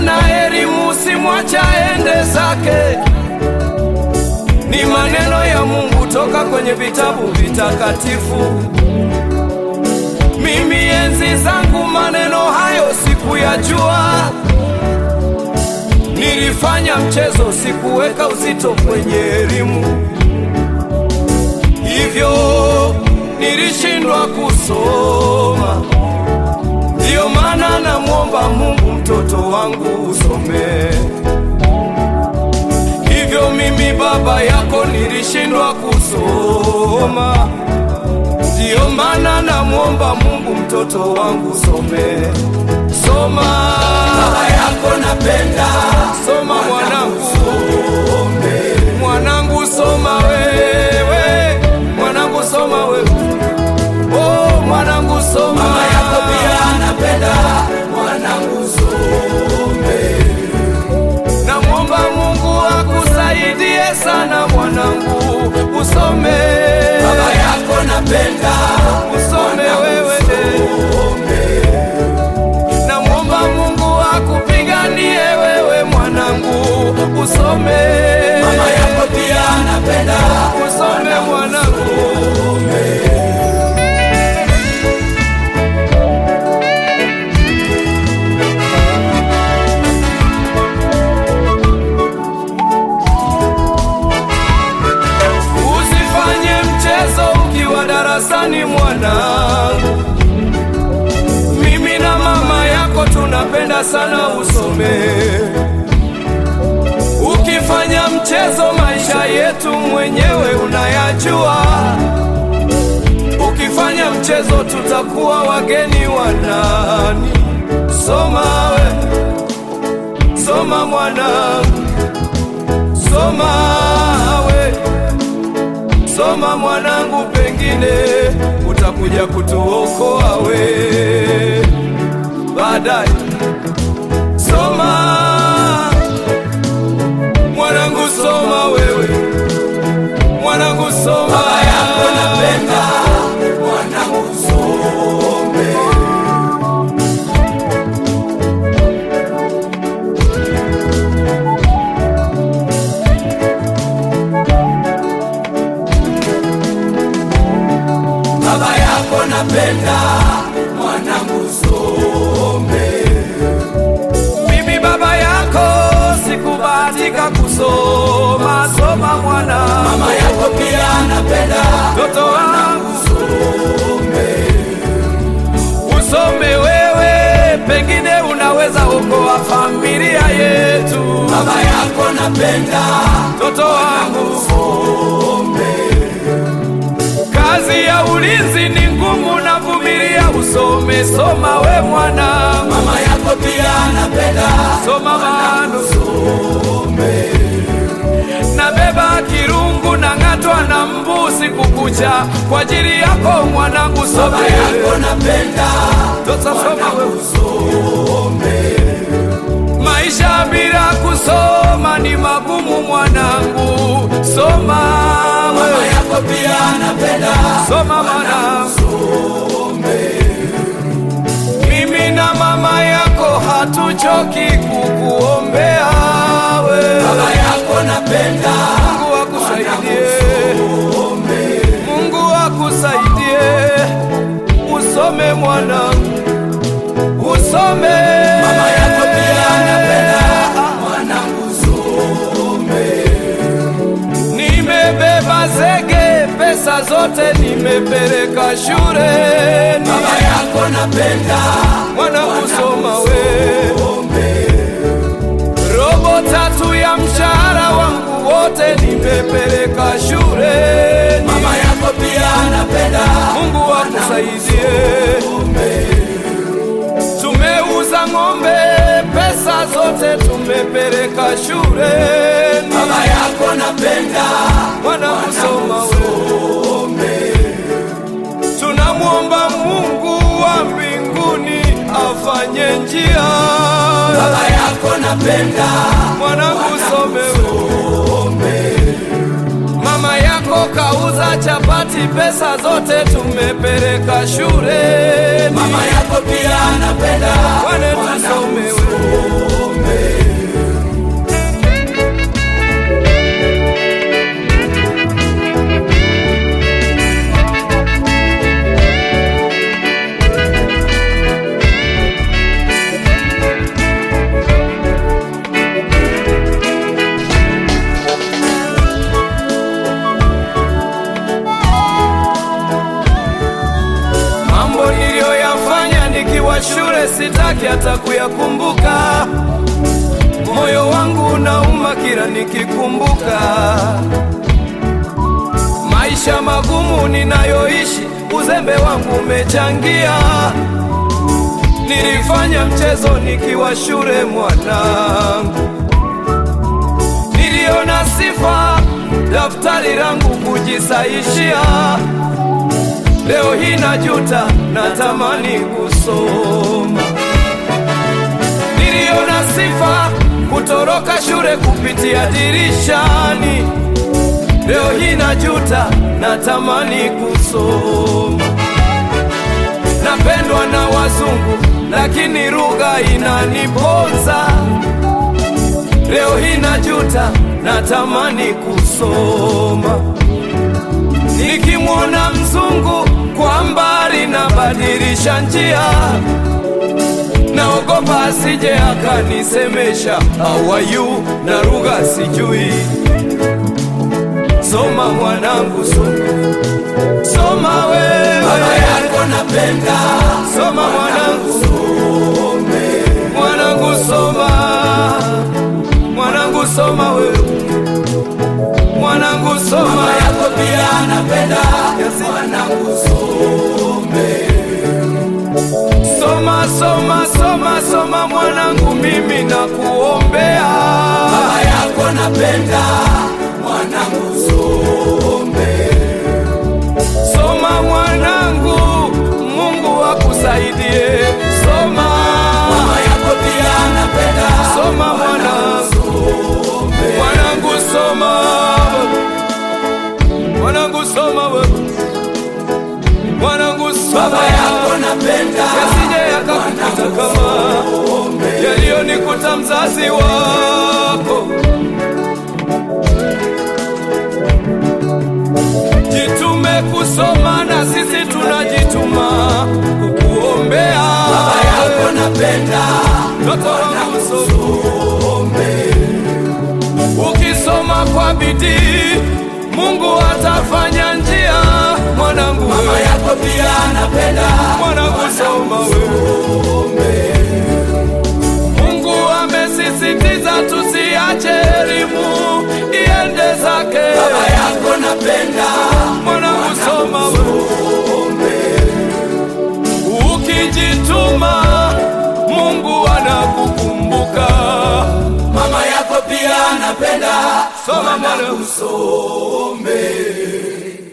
na elimu simwacha ende zake. Ni maneno ya Mungu toka kwenye vitabu vitakatifu. Mimi enzi zangu maneno hayo sikuyajua, nilifanya mchezo, sikuweka uzito kwenye elimu, hivyo nilishindwa kusoma. Ndiyo maana namwomba Mungu mtoto wangu usome. Hivyo mimi baba yako nilishindwa kusoma. Ndiyo maana namwomba Mungu mtoto wangu usome. Soma Baba yako napenda soma mwanangu, mwanangu soma wewe, mwanangu soma wewe, oh mwanangu soma. Mama yako pia napenda mwanangu some. Namwomba Mungu akusaidie sana mwanangu, usome Baba yako napenda usome wewe, namwomba Mungu akupiganie wewe mwanangu, usome Mama yako pia napenda usome mwanangu. Usifanye mchezo ukiwa darasani mwanangu, mimi na mama yako tunapenda sana usome. Ukifanya mchezo, maisha yetu mwenyewe unayajua. Ukifanya mchezo, tutakuwa wageni wa nani? Soma we, soma mwanangu, soma we Soma mwanangu, pengine utakuja kutuokoa we baadaye. Soma mwanangu, soma wewe mwanangu, soma Baba yako napenda mwanangu some. Baba yako napenda mwanangu some. Mimi baba yako sikubahatika kusoma. Soma mwana, Mama yako pia napenda mtoto wangu some. usome wewe, pengine unaweza okoa familia yetu. Baba yako napenda Mtoto wangu some. Kazi ya ulinzi ni ngumu na vumilia, usome. Soma we mwana, Mama yako pia napenda soma mano. some. Nabeba kirungu na ng'atwa na mbuzi kukucha kwa ajili yako mwanangu, Baba some. yako napenda Tota soma we. some. Maisha bila kusoma ni magumu mwanangu, soma Mama we. yako pia napenda Soma mwanangu. some. Mimi na mama yako hatuchoki kukuombea we. Baba yako napenda Mungu akusaidie, some. Mungu akusaidie, usome mwanangu, usome. Mama yako pia napenda mwanangu some. Nimebeba zege, pesa zote nimepeleka shuleni, Baba yako napenda mwanangu soma we. some. Robo tatu ya mshahara wangu wote nimepeleka shuleni. Mama yako pia napenda Mungu akusaidie. some. Tumeuza ng'ombe, pesa zote tumepeleka shuleni. Baba yako napenda Mwana kusoma we, some. tunamwomba Mungu wa mbinguni afanye njia. Baba yako napenda Mwanangu some we. some. Mama yako kauza chapati, pesa zote tumepeleka shuleni. Mama yako pia napenda Wane tusome we. some. nikiyakumbuka, moyo wangu unauma kila nikikumbuka maisha magumu ninayoishi, uzembe wangu umechangia. Nilifanya mchezo nikiwa shule mwanangu, niliona sifa daftari langu kujisaishia. Leo hii najuta, natamani kusoma. Niliona sifa kutoroka shule kupitia dirishani. Leo hii najuta, natamani kusoma. Napendwa na wazungu, lakini lugha inaniponza. Leo hii najuta, natamani kusoma. Nikimwona mzungu kwa mbali, nabadilisha njia, naogopa asije akanisemesha how are you, na lugha sijui. Soma mwanangu, soma, soma wewe, Baba yako napenda, soma mwanangu, mwanangu soma, mwanangu soma wewe, mwanangu soma, mama yako pia napenda, mwanangu some. soma, soma, soma, soma mwanangu, mimi nakuombea. Baba yako napenda, mwanangu some. Soma mwanangu, Mungu akusaidie. Soma, Mama yako pia napenda, soma mwanangu, mwanangu soma, mwanangu soma wewe, mwanangu soma, Baba yako napenda, yasije yakakukuta kama yaliyonikuta mzazi wako. Jitume kusoma na sisi tunajituma kukuombea. Baba yako napenda, Mtoto wangu soma. Ukisoma kwa bidii, Mungu atafanya njia. Mwanangu mama wewe, yako pia napenda, mwanangu soma wewe. Mungu amesisitiza tusiache elimu iende zake. Baba yako napenda, Mwanangu soma wewe. Ukijituma Mungu anakukumbuka. mama yako pia napenda, Soma mwanangu mwanangu. some.